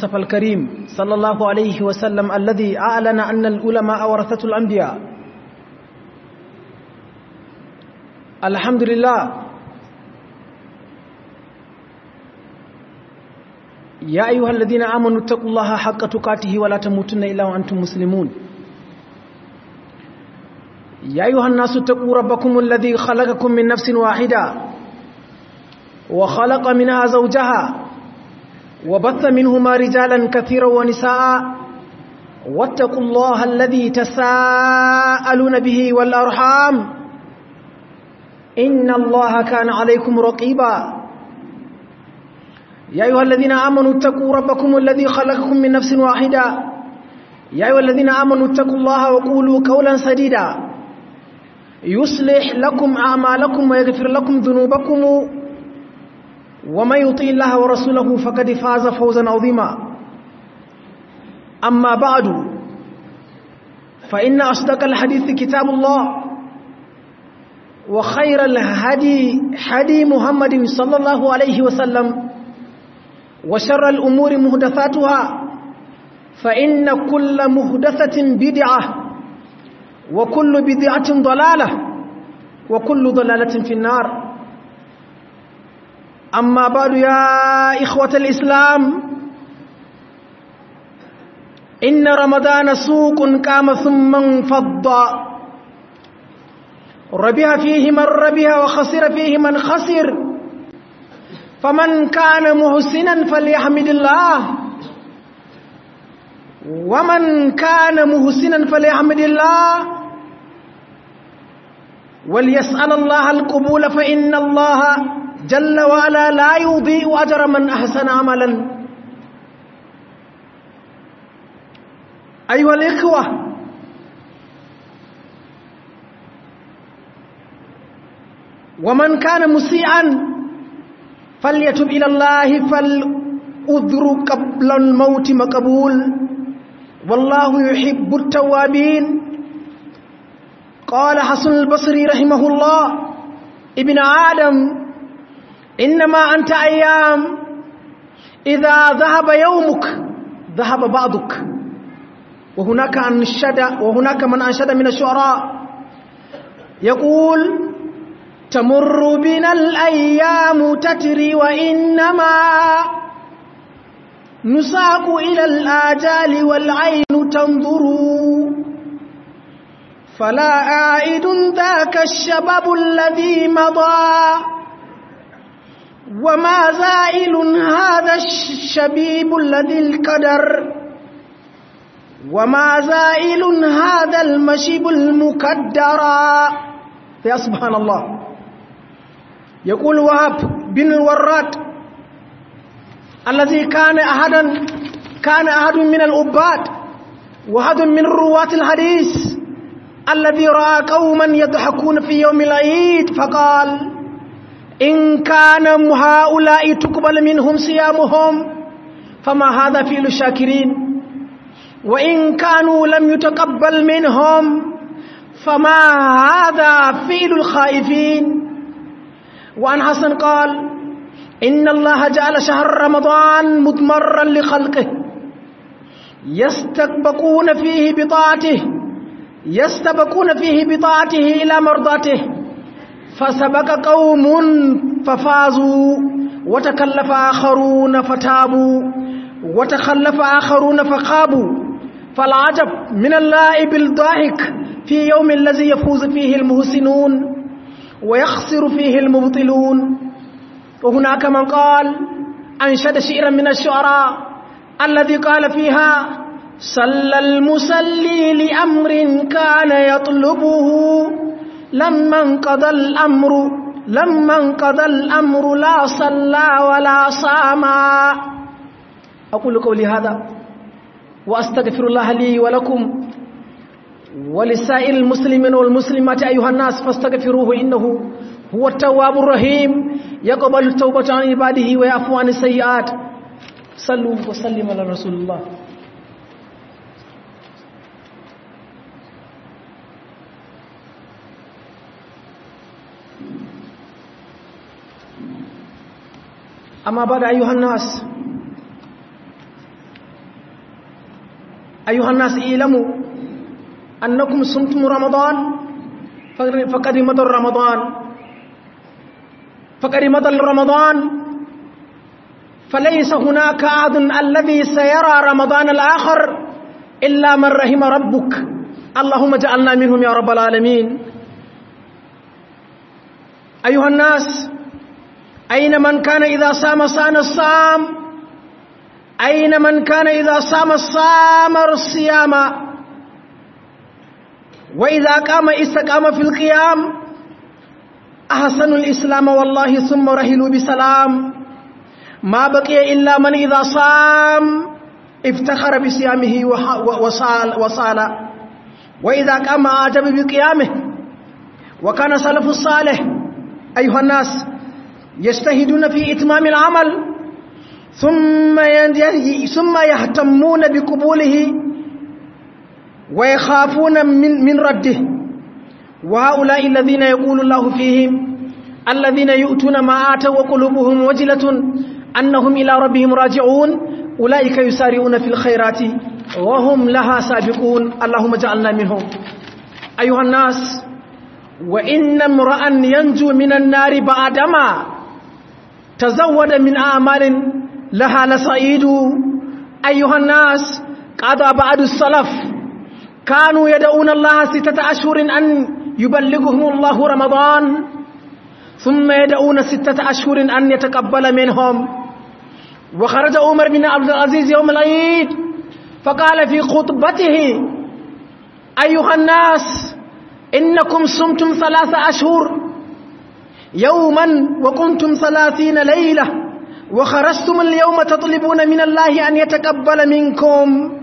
المصطفى الكريم صلى الله عليه وسلم الذي أعلن أن العلماء ورثة الأنبياء الحمد لله يا أيها الذين آمنوا اتقوا الله حق تقاته ولا تموتن إلا وأنتم مسلمون يا أيها الناس اتقوا ربكم الذي خلقكم من نفس واحدة وخلق منها زوجها وبث منهما رجالا كثيرا ونساء واتقوا الله الذي تساءلون به والأرحام إن الله كان عليكم رقيبا يا أيها الذين آمنوا اتقوا ربكم الذي خلقكم من نفس واحدة يا أيها الذين آمنوا اتقوا الله وقولوا قولا سديدا يصلح لكم أعمالكم ويغفر لكم ذنوبكم ومن يطيع الله ورسوله فقد فاز فوزا عظيما أما بعد فإن أصدق الحديث كتاب الله وخير الهدي هدي محمد صلى الله عليه وسلم وشر الأمور مهدثاتها فإن كل مهدثة بدعة وكل بدعة ضلالة وكل ضلالة في النار أما بعد يا إخوة الإسلام إن رمضان سوق قام ثم انفض ربح فيه من ربح وخسر فيه من خسر فمن كان محسنا فليحمد الله ومن كان محسنا فليحمد الله وليسأل الله القبول فإن الله جل وعلا لا يضيء أجر من أحسن عملا أيها الإخوة ومن كان مسيئا فليتب إلى الله فالأذر قبل الموت مقبول والله يحب التوابين قال حسن البصري رحمه الله ابن آدم إنما أنت أيام إذا ذهب يومك ذهب بعضك وهناك أنشد وهناك من أنشد من الشعراء يقول تمر بنا الأيام تتري وإنما نساق إلى الآجال والعين تنظر فلا عائد ذاك الشباب الذي مضى وما زائل هذا الشبيب الذي القدر وما زائل هذا المشيب المكدر يا سبحان الله يقول وهب بن الوراد الذي كان أحدا كان أحد من الأباد وأحد من رواة الحديث الذي رأى قوما يضحكون في يوم العيد فقال إن كان هؤلاء تقبل منهم صيامهم فما هذا فعل الشاكرين وإن كانوا لم يتقبل منهم فما هذا فعل الخائفين وعن حسن قال إن الله جعل شهر رمضان مضمرا لخلقه يستبقون فيه بطاعته يستبقون فيه بطاعته إلى مرضاته فسبق قوم ففازوا وتكلف آخرون فتابوا وتخلف آخرون فخابوا فالعجب من اللائب الضاحك في يوم الذي يفوز فيه المحسنون ويخسر فيه المبطلون وهناك من قال أنشد شعرا من الشعراء الذي قال فيها صلى المسلي لأمر كان يطلبه لما انقضى الأمر لما انقضى الأمر لا صلى ولا صام أقول قولي هذا وأستغفر الله لي ولكم ولسائر المسلمين والمسلمات أيها الناس فاستغفروه إنه هو التواب الرحيم يقبل التوبة عن عباده ويعفو عن السيئات صلوا وسلموا على رسول الله أما بعد أيها الناس أيها الناس اعلموا أنكم صمتم رمضان فقد مضى رمضان فقد مضى رمضان فليس هناك أحد الذي سيرى رمضان الآخر إلا من رحم ربك اللهم اجعلنا منهم يا رب العالمين أيها الناس أين من كان إذا صام صام الصام أين من كان إذا صام الصام الصيام وإذا قام استقام في القيام أحسن الإسلام والله ثم رحلوا بسلام ما بقي إلا من إذا صام افتخر بصيامه وصال, وصال وإذا قام أعجب بقيامه وكان سلف الصالح أيها الناس يجتهدون في إتمام العمل ثم ثم يهتمون بقبوله ويخافون من من رده وهؤلاء الذين يقول الله فيهم الذين يؤتون ما آتوا وقلوبهم وجلة أنهم إلى ربهم راجعون أولئك يسارعون في الخيرات وهم لها سابقون اللهم اجعلنا منهم أيها الناس وإن امرأ ينجو من النار بعدما تزود من أعمال لها لسعيد أيها الناس قضى بعد السلف كانوا يدعون الله ستة أشهر أن يبلغهم الله رمضان ثم يدعون ستة أشهر أن يتقبل منهم وخرج عمر بن عبد العزيز يوم العيد فقال في خطبته أيها الناس إنكم صمتم ثلاث أشهر يوما وكنتم ثلاثين ليلة وخرجتم اليوم تطلبون من الله أن يتقبل منكم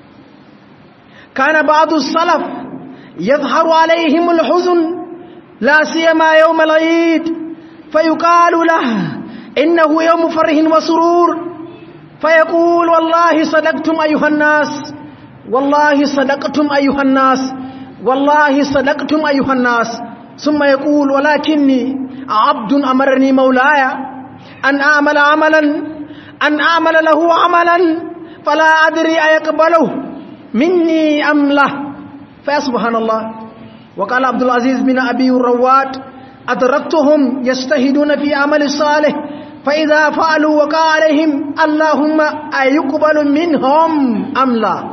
كان بعض السلف يظهر عليهم الحزن لا سيما يوم العيد فيقال له إنه يوم فرح وسرور فيقول والله صدقتم أيها الناس والله صدقتم أيها الناس والله صدقتم أيها الناس ثم يقول ولكني عبد أمرني مولاي أن أعمل عملا أن أعمل له عملا فلا أدري أيقبله مني أم له فسبحان الله وقال عبد العزيز بن أبي الرواد أدركتهم يجتهدون في عمل الصالح فإذا فعلوا وقع عليهم اللهم أيقبل منهم أم لا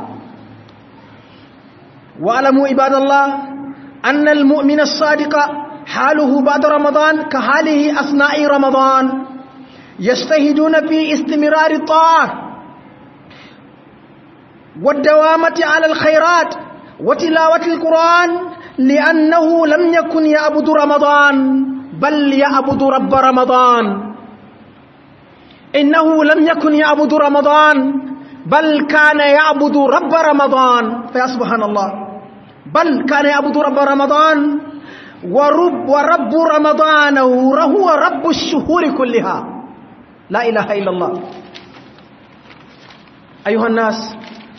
واعلموا عباد الله أن المؤمن الصادق حاله بعد رمضان كحاله أثناء رمضان يجتهدون في استمرار الطاعة والدوامة على الخيرات وتلاوة القرآن لأنه لم يكن يعبد رمضان بل يعبد رب رمضان إنه لم يكن يعبد رمضان بل كان يعبد رب رمضان فيا سبحان الله بل كان يعبد رب رمضان ورب ورب رمضان وهو رب الشهور كلها لا إله إلا الله أيها الناس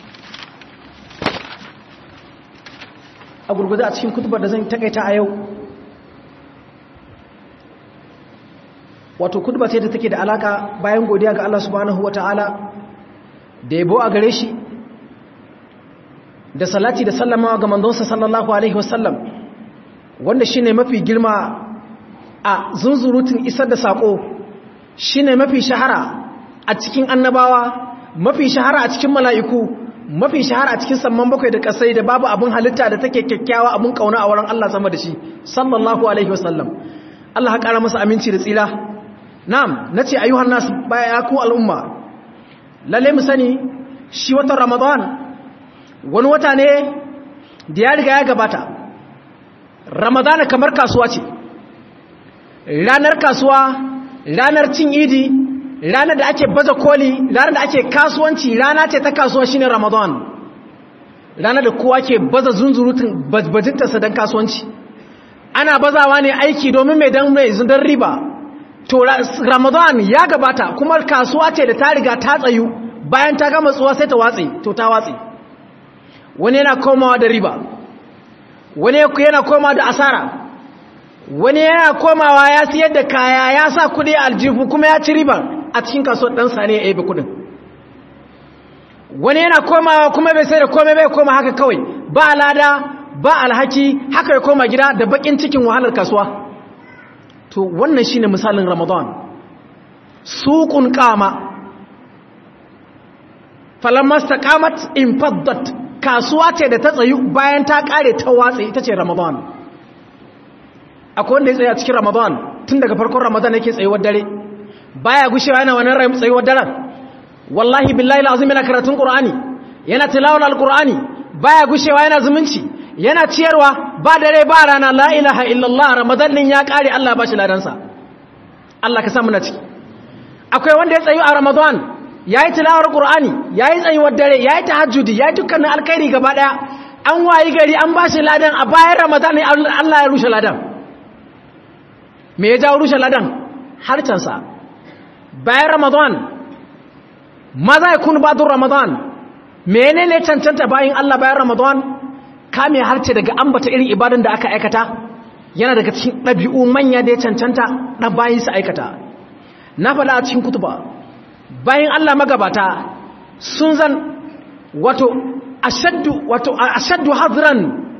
a gurguza a cikin kutubar da zan takaita a yau wato kutuba ce da take da alaka bayan godiya ga Allah subhanahu ta'ala da yabo a gare shi da salati da sallama ga manzonsa sallallahu alaihi wasallam wanda shine mafi girma a zunzurutun isar da sako shine mafi shahara a cikin annabawa mafi shahara a cikin mala'iku mafi shahara a cikin samman bakwai da kasai da babu abin halitta da take kyakkyawa abin kauna a wurin Allah sama da shi sallallahu alaihi wasallam Allah ya kara masa aminci da tsira na'am nace ayyuhan nas baya ku al'umma lalle mu sani shi watan ramadan wani wata ne da ya riga ya gabata ramadan kamar kasuwa ce ranar kasuwa ranar cin idi ranar da ake baza koli ranar da ake kasuwanci rana ce ta kasuwa shine ramadan ranar da kowa ke baza zunzurutun bajintarsa don kasuwanci ana bazawa ne aiki domin mai don mai zundar riba to ramadan ya gabata kuma kasuwa ce da ta riga ta tsayu bayan ta gama tsuwa sai ta watsi to ta watsi wani yana komawa da riba wani yana komawa da asara wani yana komawa ya siyar da kaya ya sa kudi a aljihu kuma ya ci riba a cikin kasuwar ɗansa ne ya yabe kudin wani yana komawa kuma bai sai da komai bai koma haka kawai ba lada ba alhaki haka ya koma gida da bakin cikin wahalar kasuwa to wannan shine misalin ramadan suqun qama falamma istaqamat infaddat kasuwa ce da ta tsayu bayan ta kare ta watsa ita ce ramadan akwai wanda ya tsaya cikin ramadan tun daga farkon ramadan yake tsayuwar dare baya gushewa yana wannan rai tsayuwar daren wallahi billahi alazim yana karatun qur'ani yana tilawar alqur'ani baya gushewa yana zumunci yana ciyarwa ba dare ba rana la ilaha illallah ramadan din ya kare Allah ba shi ladansa Allah ka sa mu na ciki akwai wanda ya tsayu a ramadan yayi tilawar qur'ani yayi tsayuwar dare yayi tahajjudi yayi dukkanin alkhairi gaba daya an wayi gari an ba shi ladan a bayan ramadan Allah ya rushe ladan me ya jawo rushe ladan harcansa bayan ramadan maza ya kun badun ramadan menene cancanta bayan Allah bayan ramadan kame harce daga ambata irin ibadan da aka aikata yana daga cikin ɗabi'u manya da ya cancanta ɗan bayan su aikata na faɗa a cikin kutuba bayan Allah magabata sun zan wato ashaddu wato ashaddu hadran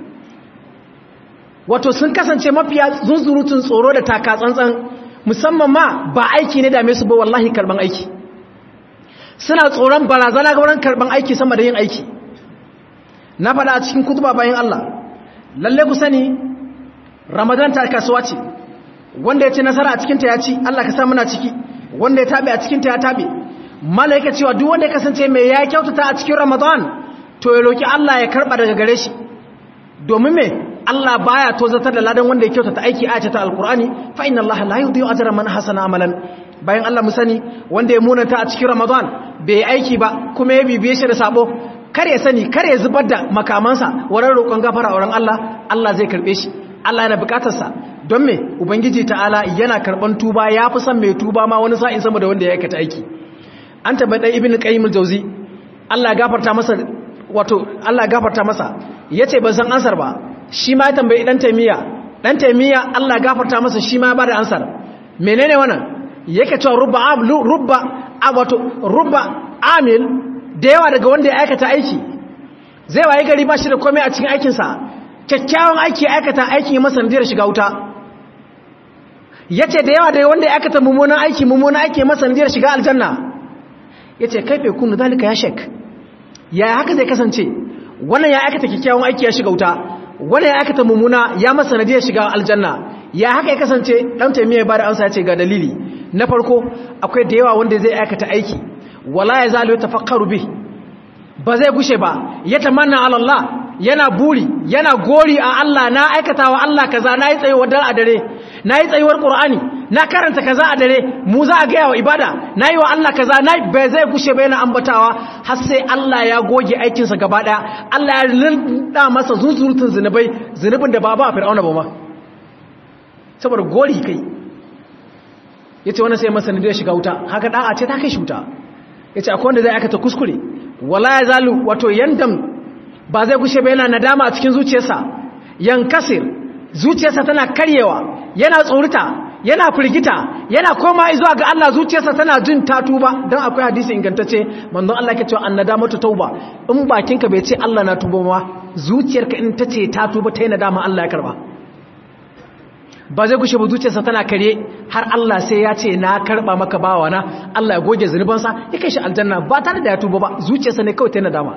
wato sun kasance mafiya zunzurutun tsoro da taka tsantsan musamman ma ba aiki ne dame su ba wallahi karban aiki suna tsoron barazana ga wurin karban aiki sama da yin aiki na faɗa a cikin kutuba bayan Allah lalle ku sani ramadan ta kasuwa ce wanda ya ci nasara a cikinta ya ci Allah ka sa muna ciki wanda ya tabe a cikinta ya tabe malaika cewa duk wanda ya kasance mai ya kyautata a cikin ramadan to ya roki Allah ya karba daga gare shi domin me Allah baya tozatar da ladan wanda ya kyautata aiki a ta alkur'ani fa inna Allah la yudhi'u ajra man hasana amalan bayan Allah mu sani wanda ya munanta a cikin Ramadan bai aiki ba kuma ya bibiye shi da sabo kar ya sani kar ya zubar da makamansa wurin roƙon gafara wurin Allah Allah zai karbe shi Allah yana bukatar sa don me ubangiji ta'ala yana karban tuba yafi son mai tuba ma wani sa'in sama da wanda ya aikata aiki an tabbata ibnu qayyim al-jawzi Allah ya gafarta masa wato Allah ya gafarta masa yace ban san ansar ba shi ma ya tambayi dan taimiyya dan taimiyya Allah gafarta masa shi ma ba da ansar menene wannan yake cewa rubba rubba wato rubba amil da yawa daga wanda ya aikata aiki zai waye gari ba shi da komai a cikin aikinsa kyakkyawan aiki aikata aikin masa nadiyar shiga wuta yace da yawa daga wanda ya aikata mummunan aiki mummunan aiki masa nadiyar shiga aljanna yace kaife kunu zalika ya shek yaya haka zai kasance wannan ya aikata kyakkyawan aiki ya shiga wuta wanda ya aikata mummuna ya masa nadiyar shiga aljanna ya haka ya kasance dan taimiyya ba da amsa ya ce ga dalili na farko akwai da yawa wanda zai aikata aiki wala ya zalo tafakkaru bi ba zai gushe ba ya tamanna ala Allah yana buri yana gori a Allah na aikata wa Allah kaza na yi tsayuwar dare a dare na yi tsayuwar Qur'ani na karanta kaza a dare mu za a gaya wa ibada na yi wa Allah kaza na ba zai gushe ba yana ambatawa har sai Allah ya goge aikinsa gaba daya Allah ya linda masa zuzurutun zinubai zinubin da ba ba a fir'auna ba ma saboda gori kai yace wannan sai masa ne shiga wuta haka da'a ce ta kai shi wuta yace akwai wanda zai aikata kuskure wala ya zalu wato yandam ba zai gushe ba yana nadama a cikin zuciyarsa yankasir zuciyarsa tana karyewa yana tsorita yana firgita yana koma zuwa ga Allah zuciyarsa tana jin ta tuba dan akwai hadisi ingantacce manzon Allah yake cewa annadamatu tauba in bakinka bai ce Allah na tuba ma zuciyarka in tace ta tuba ta yi nadama Allah ya karba ba zai gushe ba zuciyarsa tana kare har Allah sai ya ce na karba maka bawa na Allah ya goge zunubansa ya kai shi aljanna ba tare da ya tuba ba zuciyarsa ne kawai ta yi nadama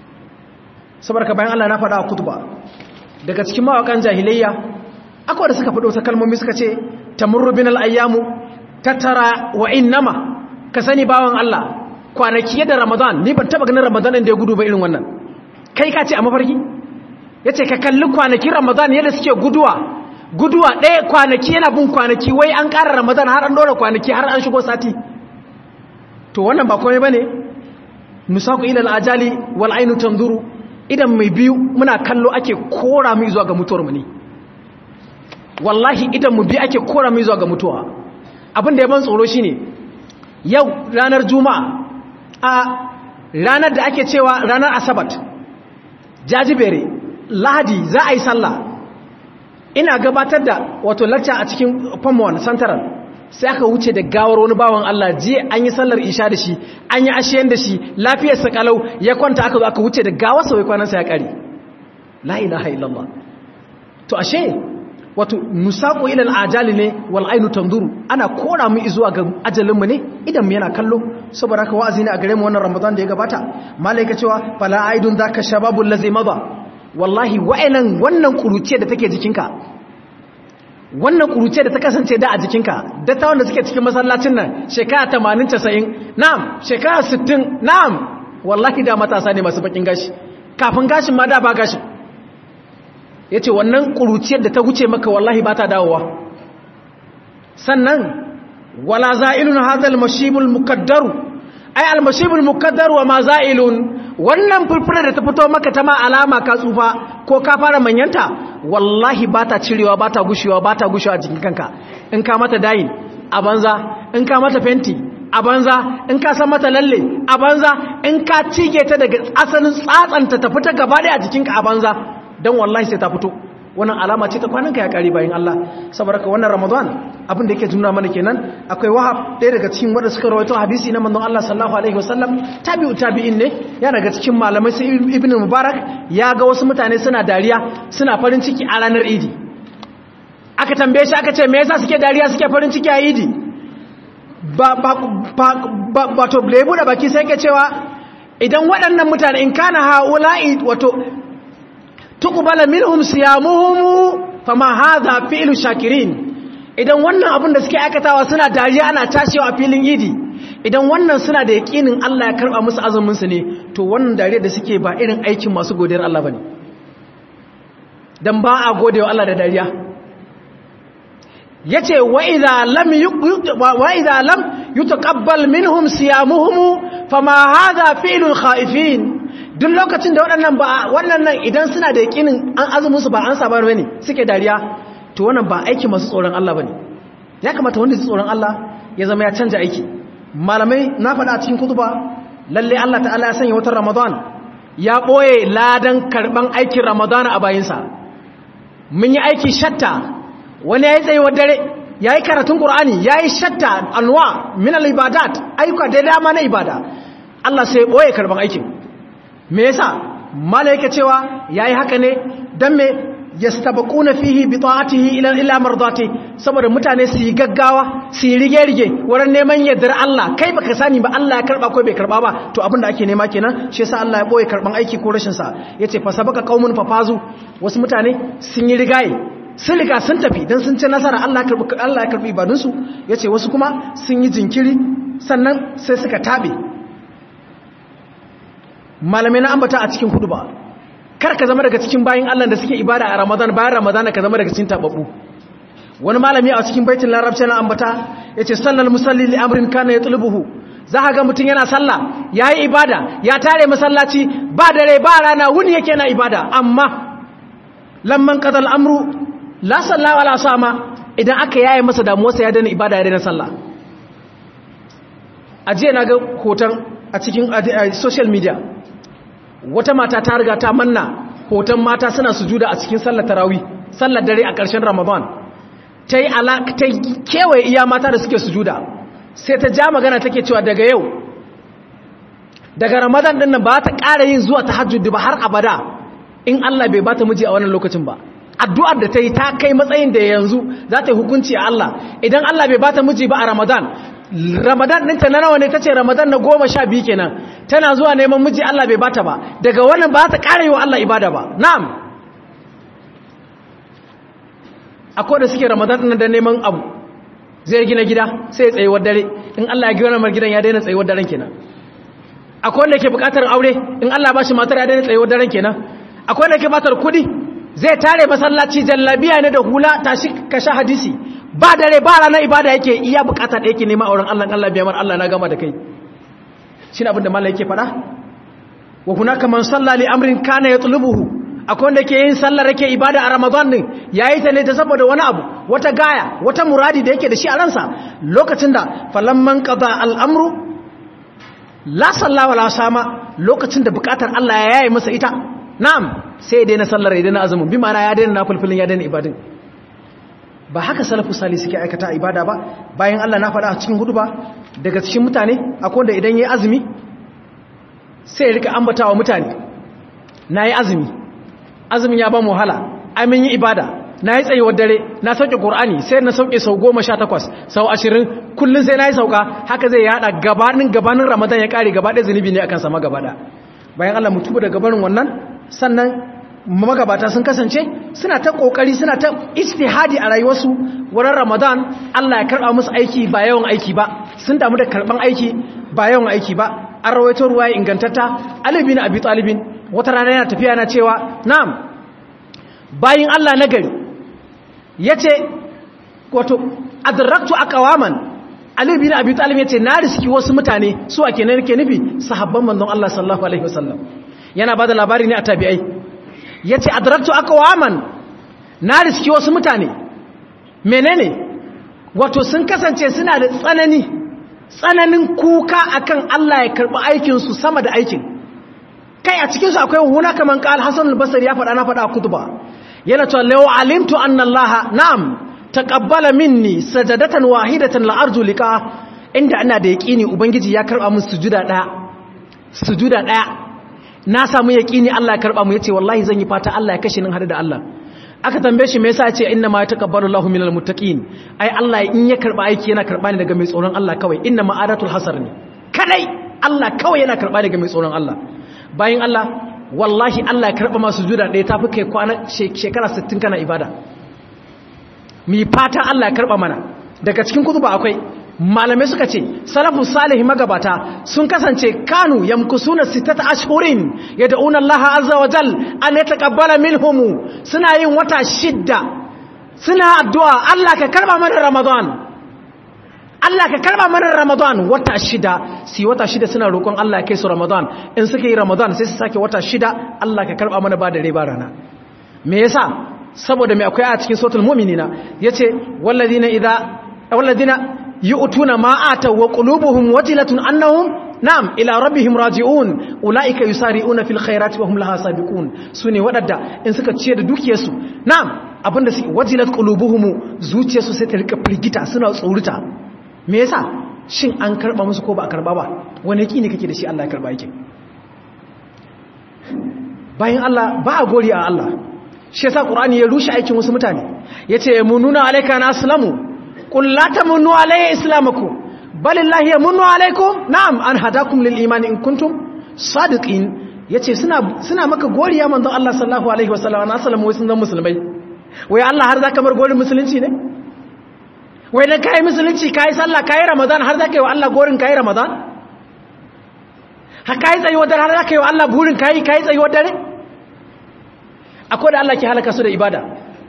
saboda bayan Allah na faɗa a kutuba daga cikin mawakan jahiliyya akwai da suka faɗo ta kalmomi suka ce tamurru bin al'ayyamu tattara wa innama ka sani bawan Allah kwanaki yadda ramadan ni ban taɓa ganin ramadan da ya gudu ba irin wannan kai ka ce a mafarki ya ce ka kalli kwanaki ramadan yadda suke guduwa guduwa ɗaya kwanaki yana bin kwanaki wai an ƙara ramadan har an ɗora kwanaki har an shigo sati to wannan ba komai ba ne musaku ilal ajali wal ainu tanzuru idan mai biyu muna kallo ake kora mu zuwa ga mutuwar mu ne wallahi idan mu biyu ake kora mu zuwa ga mutuwa abin da ya ban tsoro shine yau ranar juma'a a ranar da ake cewa ranar asabat jajibere lahadi za a yi sallah ina gabatar da wato lacca a cikin pomon central sai aka wuce da gawar wani bawan Allah jiya an yi sallar isha da shi an yi ashiyan da shi lafiyarsa kalau ya kwanta aka zo aka wuce da gawarsa wai kwanansa ya kare la ilaha illallah to ashe wato nusaqu ila al-ajali ne wal ainu tanzuru ana kora mu zuwa ga ajalin mu ne idan mu yana kallo saboda haka wa'azi ne a gare mu wannan ramadan da ya gabata malaika cewa fala aidun zaka shababul ladzi mada wallahi wa'annan wannan kuruce da take jikinka wannan kuruce da ta kasance da a jikinka da ta wanda suke cikin masallacin nan shekara 80 90 na'am shekara 60 na'am wallahi da matasa ne masu bakin gashi kafin gashin ma da ba gashin ya ce wannan ƙuruciyar da ta wuce maka wallahi ba ta dawowa sannan wala za'ilun hadal mashibul mukaddaru ai almashibul mukaddaru wa ma za'ilun wannan furfura da ta fito maka ta ma alama ka tsufa ko ka fara manyanta wallahi ba ta cirewa ba ta gushewa ba ta gushewa a jikin kanka in ka mata dayin a banza in ka mata fenti a banza in ka san mata lalle a banza in ka cige ta daga asalin tsatsanta ta fita gaba ɗaya a jikinka a banza don wallahi sai ta fito wannan alama ce ta kwananka ya kari bayan Allah saboda ka wannan Ramadan abin da yake juna mana kenan akwai wahab ɗaya daga cikin wanda suka rawaito hadisi na manzon Allah sallallahu alaihi wasallam tabi'u tabi'in ne ya daga cikin malamai sai ibn mubarak ya ga wasu mutane suna dariya suna farin ciki a ranar idi aka tambaye shi aka ce me yasa suke dariya suke farin ciki a idi ba ba ba wato lebu da baki sai ke cewa idan waɗannan mutane in kana haula'i wato tuqbala minhum siyamuhum fama hadha fi'lu shakirin idan wannan abin da suke aikatawa suna dariya ana tashewa a filin idi idan wannan suna da yakinin Allah ya karba musu azumin su ne to wannan dariya da suke ba irin aikin masu godiyar Allah bane dan ba a godewa Allah da dariya yace wa idza lam wa idza lam yutaqabbal minhum siyamuhum fama hadha fi'lul khaifin duk lokacin da waɗannan ba wannan nan idan suna da yakinin an azumin su ba an saba bane suke dariya to wannan ba aiki masu tsoron Allah bane ya kamata wanda zai tsoron Allah ya zama ya canja aiki malamai na faɗa a cikin kutuba lalle Allah ta'ala ya sanya watan Ramadan ya boye ladan karban aikin Ramadan a bayinsa mun yi aiki shatta wani yayi tsayuwar dare yayi karatun Qur'ani yayi shatta anwa min al-ibadat ayyuka da dama na ibada Allah sai boye karban aikin me yasa malaika cewa yayi haka ne dan me yastabquna fihi bi ta'atihi ila ila mardati saboda mutane su yi gaggawa su yi rige rige wurin neman yardar Allah kai baka sani ba Allah ya karba ko bai karba ba to abinda ake nema kenan shi yasa Allah ya boye karban aiki ko rashin sa yace fa sabaka qaumun fafazu wasu mutane sun yi rigaye sun riga sun tafi dan sun ci nasara Allah ya karbi Allah ya karbi ibadun su yace wasu kuma sun yi jinkiri sannan sai suka tabe malamai na ambata a cikin hudu ba kar ka zama daga cikin bayin Allah da suke ibada a Ramadan bayan Ramadan ka zama daga cikin tababbu wani malami a cikin baitul larabci na ambata yace sallal musalli li amrin kana yatlubuhu za ka ga mutum yana sallah yayi ibada ya tare masallaci ba dare ba rana wuni yake na ibada amma lamman qadal amru la salla wala sama idan aka yaye masa damuwarsa ya dana ibada ya dana sallah ajiye na ga hoton a cikin social media wata mata ta riga ta manna hoton mata suna sujuda a cikin sallar tarawih sallar dare a ƙarshen ramadan ta yi ta kewaye iya mata da suke sujuda sai ta ja magana take cewa daga yau daga ramadan din nan ba ta ƙara yin zuwa tahajjud ba har abada in Allah bai bata miji a wannan lokacin ba addu'ar da ta yi ta kai matsayin da yanzu za ta yi hukunci a Allah idan Allah bai bata miji ba a ramadan ramadan ɗinta na nawa ne ta ce ramadan na goma sha biyu kenan tana zuwa neman miji Allah bai bata ba daga wannan ba ta ƙara yi wa Allah ibada ba na'am akwai da suke ramadan ɗin da neman abu zai gina gida sai ya tsayuwar dare in Allah ya gina mar gidan ya daina tsayuwar daren kenan akwai wanda ke buƙatar aure in Allah ba shi matar ya daina tsayuwar daren kenan akwai wanda ke buƙatar kuɗi zai tare masallaci jallabiya ne da hula tashi ka sha hadisi ba dare ba ranar ibada yake iya bukata da yake nema auren Allah Allah biya mar Allah na gama da kai shine abin da malai yake faɗa wa hunaka man salla li amrin kana yatlubuhu akwai wanda ke yin sallar yake ibada a Ramadan din yayi ta ne ta saboda wani abu wata gaya wata muradi da yake da shi a ransa lokacin da falamman qada al-amru la salla wala sama lokacin da bukatar Allah ya yayi masa ita na'am sai ya daina sallar ya daina azumin bi ma'ana ya daina nafilfilin ya daina ibadin ba haka salafu sali suke aikata ibada ba bayan Allah na faɗa a cikin hudu ba daga cikin mutane akwai wanda idan yayi azumi sai ya rika ambatawa mutane nayi azumi azumin ya ba mu wahala amin yi ibada na yi tsayuwar dare na sauke ƙorani sai na sauke sau goma sha takwas sau ashirin kullum sai na yi sauka haka zai yada gabanin gabanin ramadan ya ƙare gaba ɗaya zunubi ne akan sama gaba bayan allah mutubu da gabanin wannan sannan magabata sun kasance suna ta ƙoƙari suna ta istihadi a rayuwarsu wurin ramadan allah ya karɓa musu aiki ba yawan aiki ba sun damu da karɓan aiki ba yawan aiki ba an rawaito ruwa ingantatta alibi na abi talibin wata rana yana tafiya na cewa na'am bayin Allah na gari ya ce wato adraktu aqwaman Ali bin Abi Talib yace na riski wasu mutane su ake ne nake nufi sahabban manzon Allah sallallahu alaihi wasallam yana bada labari ne a tabi'ai yace adraktu aqwaman na riski wasu mutane menene wato sun kasance suna da tsanani tsananin kuka akan Allah ya karbi aikin su sama da aikin kai a cikin su akwai huna kaman qal Hasan al-Basri ya faɗa na faɗa a kutuba yana cewa law alimtu anna Allah na'am taqabbala minni sajadatan wahidatan la arju lika inda ina da yaqini ubangiji ya karba min sujuda daya sujuda daya na samu yaqini Allah ya karba mu yace wallahi zan yi fata Allah ya kashe nin hada da Allah aka tambaye shi me yasa yace inna ma yataqabbalu Allahu minal muttaqin ai Allah in ya karba aiki yana karba ne daga mai tsoron Allah kawai inna ma'adatul hasar ne kadai Allah kawai yana karba daga mai tsoron Allah bayan Allah wallahi Allah ya karɓa masu juda ɗaya ta fi kai kwana shekara 60 kana ibada mi fata Allah ya karɓa mana daga cikin kutuba akwai malamai suka ce salafu salihi magabata sun kasance kanu yamkusuna sitata ashhurin yad'una Allah azza wa jal an yataqabbala minhum suna yin wata shidda suna addu'a Allah ka karɓa mana Ramadan Allah ka karba mana Ramadan wata shida si wata shida suna roƙon Allah kai su Ramadan in suka yi Ramadan sai su sake wata shida Allah ka karba mana ba da rai ba rana me yasa saboda me akwai a cikin suratul mu'minina yace walladina idza walladina yu'tuna ma ataw wa qulubuhum wajilatun annahum na'am ila rabbihim raji'un ulaika yusari'una fil khairati wa hum laha sabiqun sune wadanda in suka ciye da dukiyarsu na'am abinda su wajilat qulubuhum zuciyarsu sai ta rika firgita suna tsoruta me yasa shin an karba musu ko ba a karba ba wani yaki ne kake da shi Allah ya karba yake bayan Allah ba a gori a Allah shi yasa Qur'ani ya rushe aikin wasu mutane yace yamununa alayka naslamu qul la tamunnu alayya islamakum balillahi yamunnu alaykum na'am an hadakum lil iman in kuntum sadiqin yace suna suna maka goriya manzon Allah sallallahu alaihi wasallam na sallama wai sun zama musulmai wai Allah har zaka bar gorin musulunci ne wai dan kai musulunci kai sallah kai ramadan har zaka yi wa Allah gorin kai ramadan ha kai tsayi wadar har zaka yi wa Allah burin kai kai tsayi wadar akwai da Allah ke halaka su da ibada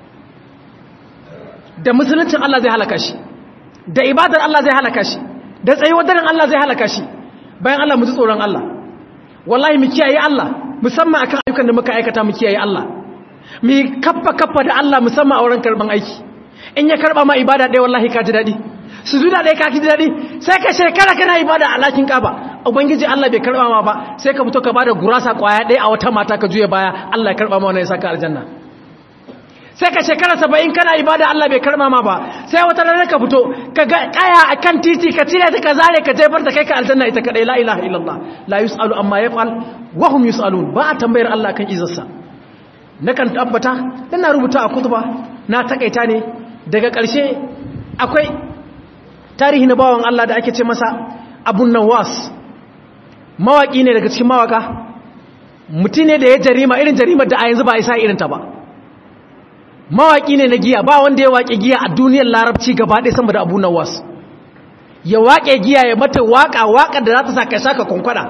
da musuluncin Allah zai halaka shi da ibadar Allah zai halaka shi da tsayi wadarin Allah zai halaka shi bayan Allah mu ji tsoron Allah wallahi mu kiyaye Allah musamman akan ayyukan da muka aikata mu kiyaye Allah mu kaffa kaffa da Allah musamman a wurin karban aiki in ya karba ma ibada ɗaya wallahi ka ji daɗi su zuda ɗaya ka ji daɗi sai ka shekara kana ibada a lakin kaba ubangiji Allah bai karba ma ba sai ka fito ka bada gurasa kwaya ɗaya a wata mata ka juya baya Allah ya karba ma wannan ya saka aljanna sai ka shekara saba'in kana ibada Allah bai karba ma ba sai wata rana ka fito ka ga kaya a kan titi ka cire ta ka zare ka jefar da kai ka aljanna ita kadai la ilaha illallah la yus'alu amma yaf'al wa hum yus'alun ba a tambayar Allah kan izarsa nakan tabbata ina rubuta a kutuba na takaita ne daga ƙarshe akwai tarihi na bawan Allah da ake ce masa abun nawas mawaƙi ne daga cikin mawaka mutum ne da ya jarima irin jarimar da a yanzu ba a isa irinta ba mawaƙi ne na giya ba wanda ya waƙe giya a duniyar larabci gaba ɗaya sama da abu nawas ya waƙe giya ya mata waƙa waƙar da za ta saka saka kwankwada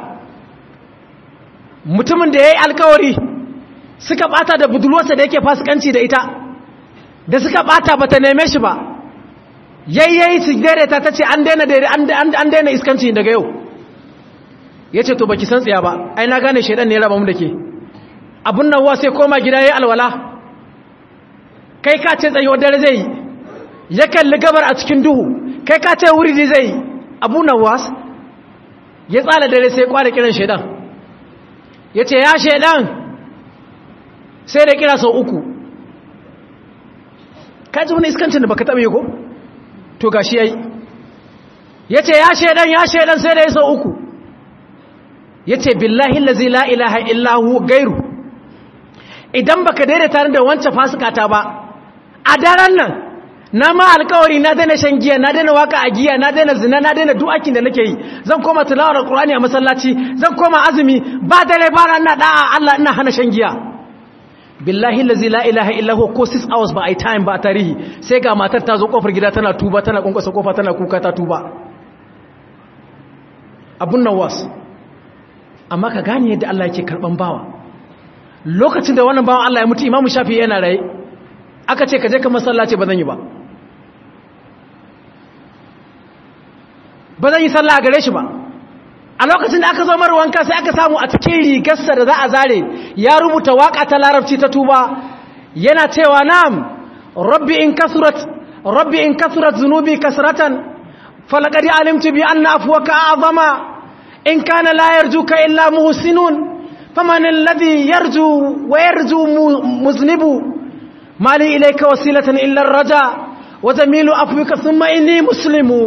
mutumin da ya yi alkawari suka ɓata da budurwarsa da yake fasikanci da ita da suka ɓata ba ta neme shi ba yayyayi su daidaita ta ce an daina iskanci daga yau ya ce to baki san tsaya ba ai na gane shaidan ne ya raba mu da ke abun nan wa sai koma gida ya alwala kai ka ce tsayuwar dare zai yi ya kalli gabar a cikin duhu kai ka ce wuri zai yi abu nan was ya tsala dare sai kwada kiran shaidan ya ce ya shaidan sai da kira sau uku ka ji wani iskancin da baka taɓa yi ko to gashi yayi yace ya shedan ya shedan sai da ya sau uku yace billahi allazi la ilaha illa hu gairu idan baka daidaita da wancan fasikata ba a daren nan na ma alkawari na daina shan giya na daina waka a giya na daina zina na daina duk aikin da nake yi zan koma tilawar alkurani a masallaci zan koma azumi ba dare ba ran na da'a Allah ina hana shan giya billahi allazi la ilaha illa huwa ko 6 hours ba ai time ba tarihi sai ga matar ta zo kofar gida tana tuba tana kunkusa kofa tana kuka ta tuba abun nan was amma ka gane yadda Allah yake karban bawa lokacin da wannan bawan Allah ya mutu imamu shafi yana raye aka ce ka je ka masallaci ba zan yi ba ba zan yi sallah a gare shi ba a lokacin da aka zo mara wanka sai aka samu a cikin rigarsa da za a zare ya rubuta waka ta larabci ta tuba yana cewa na'am rabbi in kasurat rabbi in kasurat zunubi kasratan falaqad alimtu bi anna afwaka a'zama in kana la yarjuka illa muhsinun faman alladhi yarju wa yarju muznibu mali ilayka wasilatan illa ar-raja wa jamilu afwika thumma inni muslimu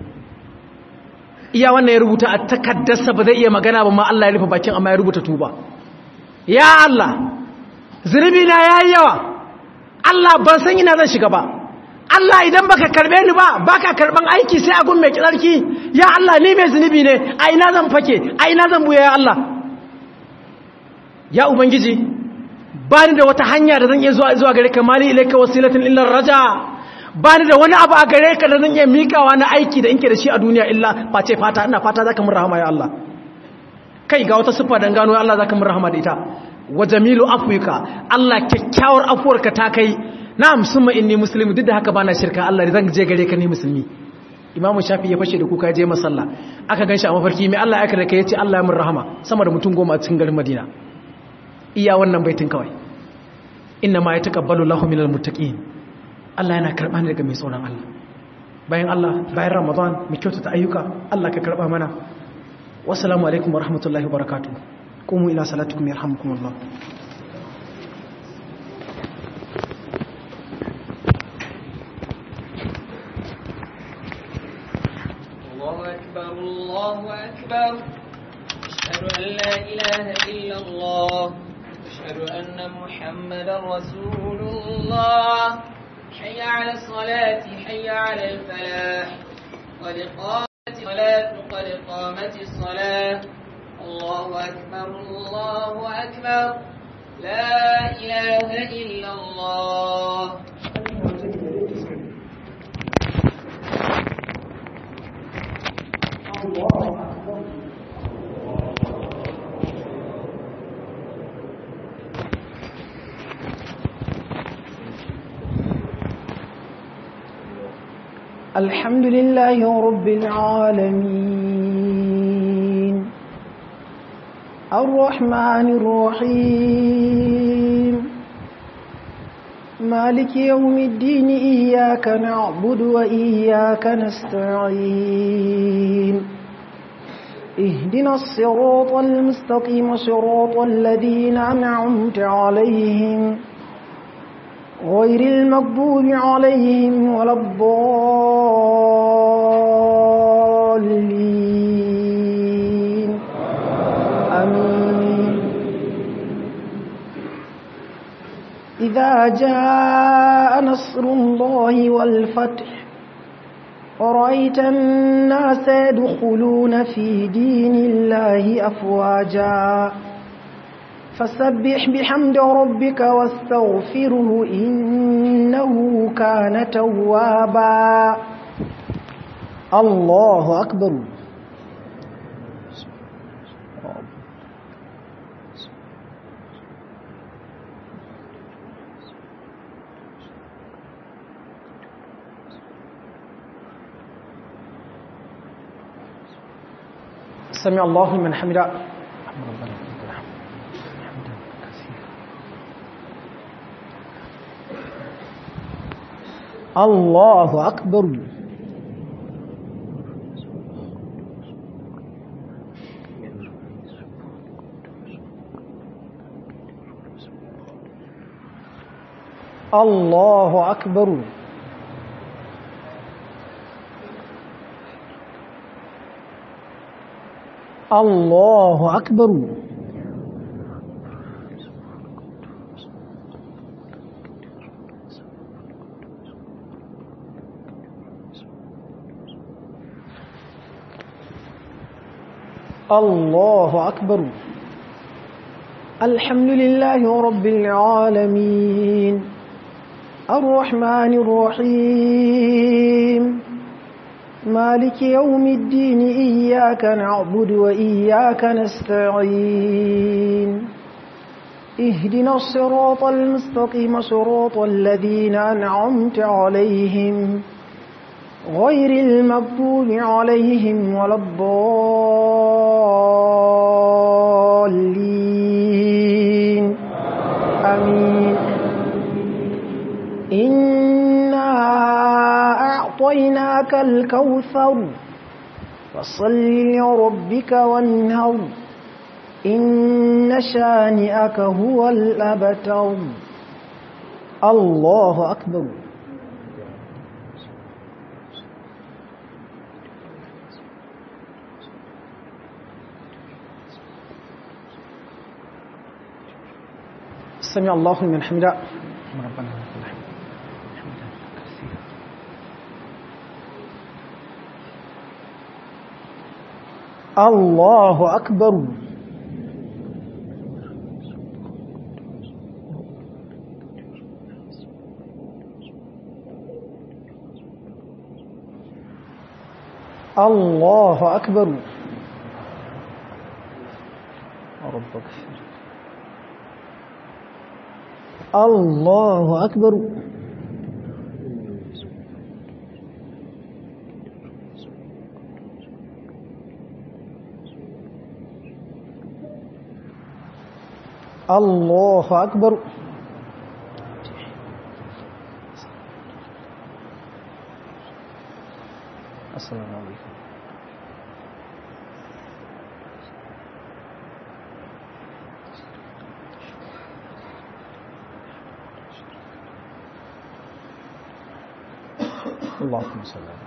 iya wannan ya rubuta a takaddarsa ba zai iya magana ba ma Allah ya rufe bakin amma ya rubuta tuba ya Allah zunubi na yayi yawa Allah ban san ina zan shiga ba Allah idan baka karbe ni ba baka karban aiki sai a gun mai tsarki ya Allah ni mai zunubi ne a ina zan fake a ina zan buya ya Allah ya ubangiji ba ni da wata hanya da zan iya zuwa zuwa gare ka mali ilaika wasilatin illa raja ba ni da wani abu a gare ka da zan iya mikawa na aiki da inke da shi a duniya illa face fata ina fata zaka mun rahama ya Allah kai ga wata sifa dan gano Allah zaka mun rahama da ita wa jamilu afwika Allah kyakkyawar afuwarka ta kai na'am summa inni muslimu duk da haka bana shirka Allah zan je gare ka ni musulmi imamu shafi ya fashe da kuka je masalla aka ganshi a mafarki mai Allah ya kada kai yace Allah ya mun rahama sama da mutum goma a cikin garin Madina iya wannan baitin kawai inna ma yataqabbalu Allahu minal muttaqin Allah yana karɓa ne daga mai tsoron Allah bayan Allah bayan Ramadan mu kyautata ayyuka Allah ka karɓa mana wassalamu alaikum wa rahmatullahi wa barakatuh qumu ila salatikum yarhamukumullah الله أكبر الله أكبر أشهد أن لا إله إلا الله أشهد أن محمدا رسول الله حي على الصلاة حي على الفلاح قد قامت الصلاة قد قامت الصلاة الله أكبر الله أكبر لا إله إلا الله الحمد لله رب العالمين الرحمن الرحيم مالك يوم الدين إياك نعبد وإياك نستعين اهدنا الصراط المستقيم صراط الذين أنعمت عليهم غير المغضوب عليهم ولا الضالين آمين إذا جاء نصر الله والفتح ورأيت الناس يدخلون في دين الله أفواجا فسبح بحمد ربك واستغفره إنه كان توابا الله أكبر سمع الله من حمده الله أكبر الله أكبر الله أكبر الله أكبر الحمد لله رب العالمين الرحمن الرحيم مالك يوم الدين إياك نعبد وإياك نستعين اهدنا الصراط المستقيم صراط الذين أنعمت عليهم غير المغضوب عليهم ولا الضالين آمين إنا أعطيناك الكوثر فصل لربك وانهر إن شانئك هو الأبتر الله أكبر سمع الله من حمده ربنا لك الحمد حمدا كثيرا الله أكبر الله أكبر رب اغفر الله أكبر الله أكبر السلام عليكم اللهم صل على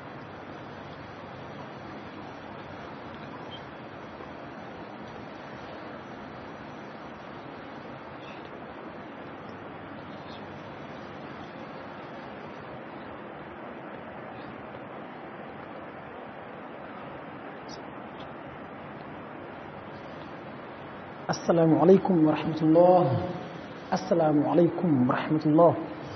السلام عليكم ورحمة الله السلام عليكم ورحمة الله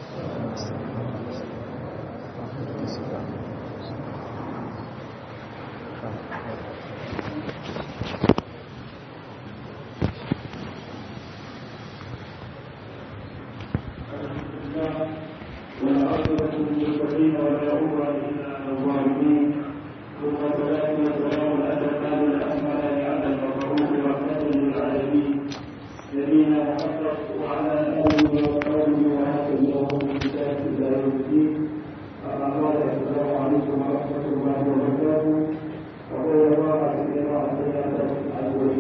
والعاقبة للمتقين ولا عدوان إلا على الظالمين ثم الصلاة والسلام على الأتمان الأكملان على المبعوث رحمة للعالمين نبينا محمد وعلى آله وصحبه وهكذا الله بكتاب إلى يوم الدين أما بعد السلام عليكم ورحمة الله وبركاته وقول الله سبحانه وتعالى